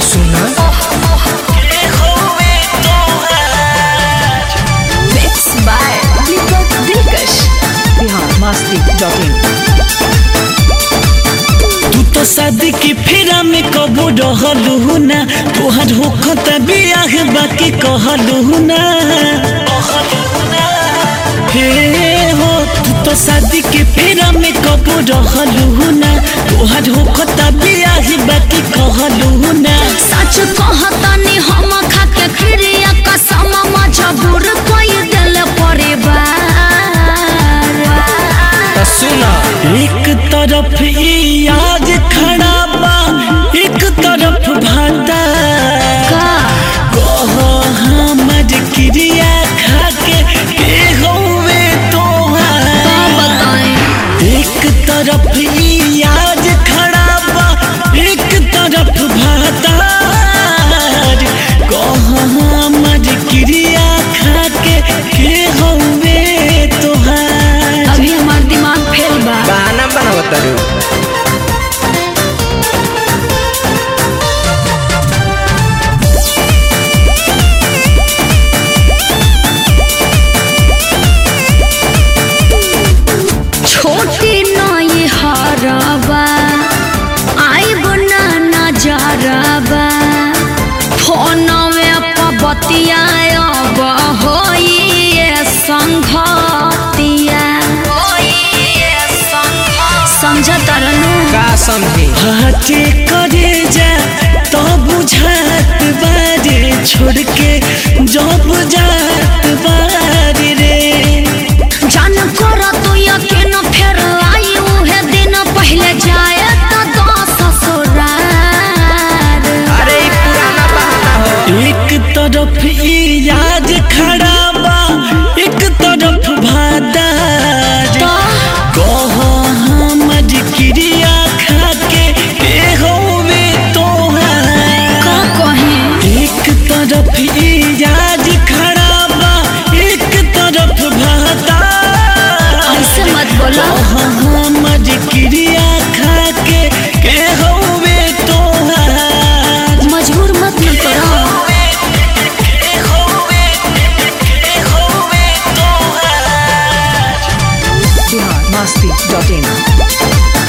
सुना Mixed by Deepak Dilkash. Bihar Masti dot in तू तो शादी की फेरा में कबू रहलू ना तोहर होखत बियाह बाकी कहलू ना हे हो तू तो शादी के फेरा में कबू रहलू ना तोहर होखत बियाह बाकी कहलू ना सच कहतनी हम खाके क्रिया कसम मजबूर कोई दिल परिवार तो सुना एक तरफ ई आज खड़ा बा एक तरफ भाता का कह हमर क्रिया खाके के होवे तोहार का बताएं एक तरफ ई आज खड़ा बा एक तरफ भातार कह हमर क्रिया खाके के होवे तोहार अभी हमार दिमाग फेल बा बहाना बनावत तारू छोटी नई हरबा आइब ना नजरबा फोनवे पर बतियाब होइए संघतिया समझ तरनु का समझी हाथे करे जा तो बुझात बारे छोड़ के जब जात बारे रे जान कर तू यकीन फेर आई उहे दिन पहले जाए तो दस ससुरार अरे ई पुराना बहाना हो एक तरफ ई याद खड़ा बा एक तरफ भादार तो कह हमर क्रिया खाके के होवे तोहार का कहे एक तरफ ई याद खड़ा बा एक तरफ भादार ऐसे मत बोलो हमर क्रिया खाके के होवे तोहार मजबूर मत न करो बिहार मस्ती डॉट इन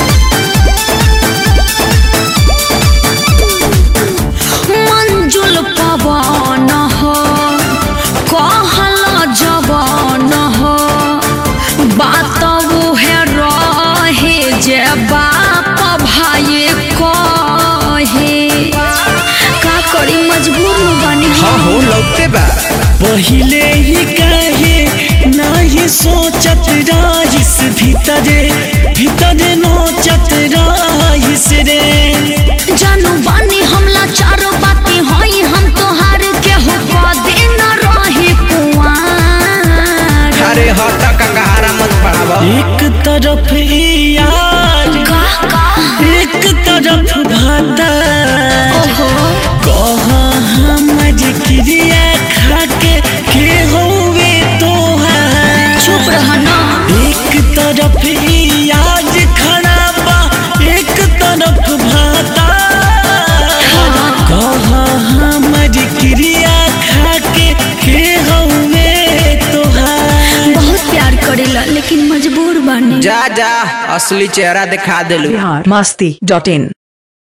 मंजुल पवन हो कहल जवन हो बात उहे रहे जे बाप भाई कहे का करी मजबूर न बनी हाँ हो लौटे बा पहिले ही कहे नहीं सोचत राइस भीतरे भीतरे नोचत राइस रे जानू बानी हमला चारो बाती होई हम तोहार के हो पदे न रही कुआर अरे हटा कंगारा मत पड़ावा एक तरफ ई यार का का एक तरफ भाता ओहो कह हमर क्रिया खाके के होवे तोहार चुप रहना एक तरफ ई आज खड़ा बा एक तरफ भाता कह हमर क्रिया खाके के होवे तोहार बहुत प्यार करेला लेकिन मजबूर बानी जा जा असली चेहरा दिखा देलू बिहार मस्ती डॉट इन